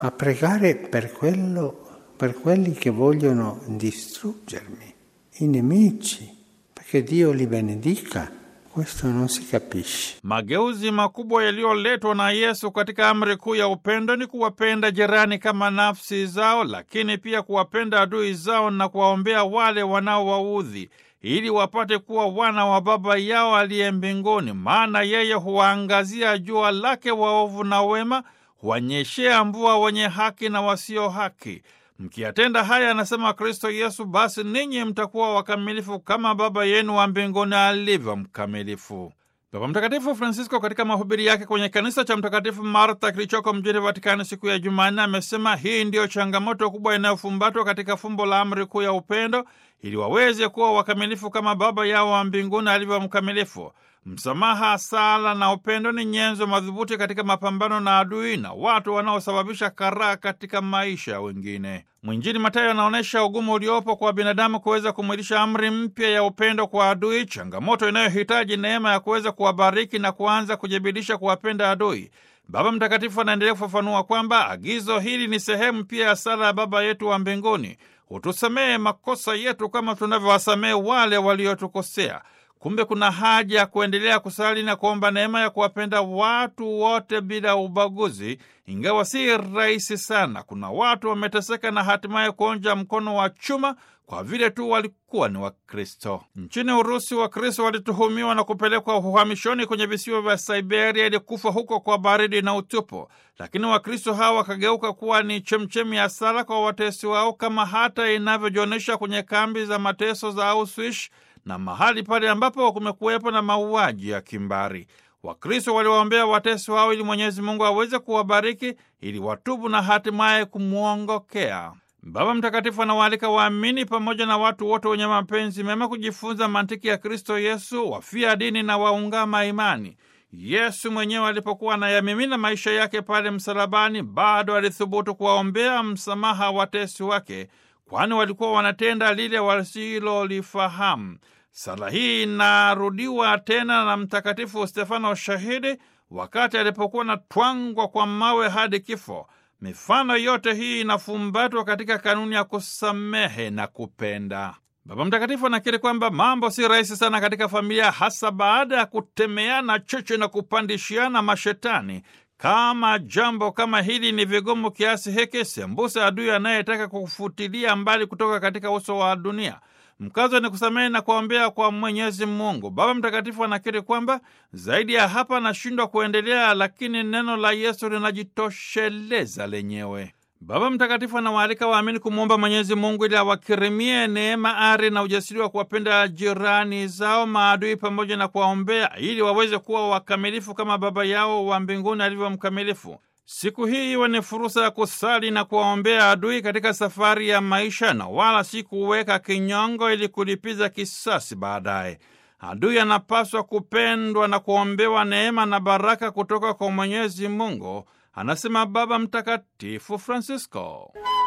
a pregare per quello, per quelli che vogliono distruggermi, i nemici, perché Dio li benedica. Questo non si capisce. Mageuzi makubwa yaliyoletwa na Yesu katika amri kuu ya upendo ni kuwapenda jirani kama nafsi zao, lakini pia kuwapenda adui zao na kuwaombea wale wanaowaudhi ili wapate kuwa wana wa Baba yao aliye mbinguni, maana yeye huwaangazia jua lake waovu na wema, huwanyeshea mvua wenye haki na wasio haki. Mkiyatenda haya, anasema Kristo Yesu, basi ninyi mtakuwa wakamilifu kama Baba yenu wa mbinguni alivyo mkamilifu. Baba Mtakatifu Francisco katika mahubiri yake kwenye kanisa cha Mtakatifu Martha kilichoko mjini Vatikani siku ya Jumanne amesema hii ndiyo changamoto kubwa inayofumbatwa katika fumbo la amri kuu ya upendo, ili waweze kuwa wakamilifu kama Baba yao wa mbinguni alivyo mkamilifu. Msamaha, sala na upendo ni nyenzo madhubuti katika mapambano na adui na watu wanaosababisha karaha katika maisha ya wengine. Mwinjili Mathayo anaonyesha ugumu uliopo kwa binadamu kuweza kumwilisha amri mpya ya upendo kwa adui, changamoto inayohitaji neema ya kuweza kuwabariki na kuanza kujibidisha kuwapenda adui. Baba Mtakatifu anaendelea kufafanua kwamba agizo hili ni sehemu pia ya sala ya Baba yetu wa mbinguni, hutusamehe makosa yetu kama tunavyowasamehe wale waliotukosea. Kumbe kuna haja ya kuendelea kusali na kuomba neema ya kuwapenda watu wote bila ubaguzi, ingawa si rahisi sana. Kuna watu wameteseka na hatimaye kuonja mkono wa chuma kwa vile tu walikuwa ni Wakristo. Nchini Urusi, Wakristo walituhumiwa na kupelekwa uhamishoni kwenye visiwa vya Siberia ili kufa huko kwa baridi na utupu, lakini Wakristo hawa wakageuka kuwa ni chemchemi ya sala kwa watesi wao, kama hata inavyojionyesha kwenye kambi za mateso za Auschwitz na mahali pale ambapo kumekuwepo na mauaji ya kimbari. Wakristo waliwaombea watesi wao ili Mwenyezi Mungu aweze kuwabariki ili watubu na hatimaye kumwongokea. Baba Mtakatifu anawaalika waamini pamoja na watu wote wenye mapenzi mema kujifunza mantiki ya Kristo Yesu, wafia dini na waungama imani. Yesu mwenyewe alipokuwa anayamimina maisha yake pale msalabani, bado alithubutu kuwaombea msamaha watesi wake kwani walikuwa wanatenda lile wasilolifahamu. Sala hii inarudiwa tena na Mtakatifu Stefano Shahidi wakati alipokuwa na twangwa kwa mawe hadi kifo. Mifano yote hii inafumbatwa katika kanuni ya kusamehe na kupenda. Baba Mtakatifu anakiri kwamba mambo si rahisi sana katika familia, hasa baada ya kutemeana cheche na kupandishiana mashetani. Kama jambo kama hili ni vigumu kiasi hiki, sembuse adui anayetaka kufutilia mbali kutoka katika uso wa dunia. Mkazo ni kusamehe na kuombea kwa Mwenyezi Mungu. Baba Mtakatifu anakiri kwamba zaidi ya hapa anashindwa kuendelea, lakini neno la Yesu linajitosheleza lenyewe. Baba Mtakatifu anawaalika waamini kumwomba Mwenyezi Mungu ili awakirimie neema, ari na ujasiri wa kuwapenda jirani zao, maadui, pamoja na kuwaombea ili waweze kuwa wakamilifu kama Baba yao wa mbinguni alivyo mkamilifu. Siku hii iwe ni fursa ya kusali na kuwaombea adui katika safari ya maisha, na wala si kuweka kinyongo ili kulipiza kisasi baadaye. Adui anapaswa kupendwa na kuombewa neema na baraka kutoka kwa Mwenyezi Mungu, anasema Baba Mtakatifu Francisco.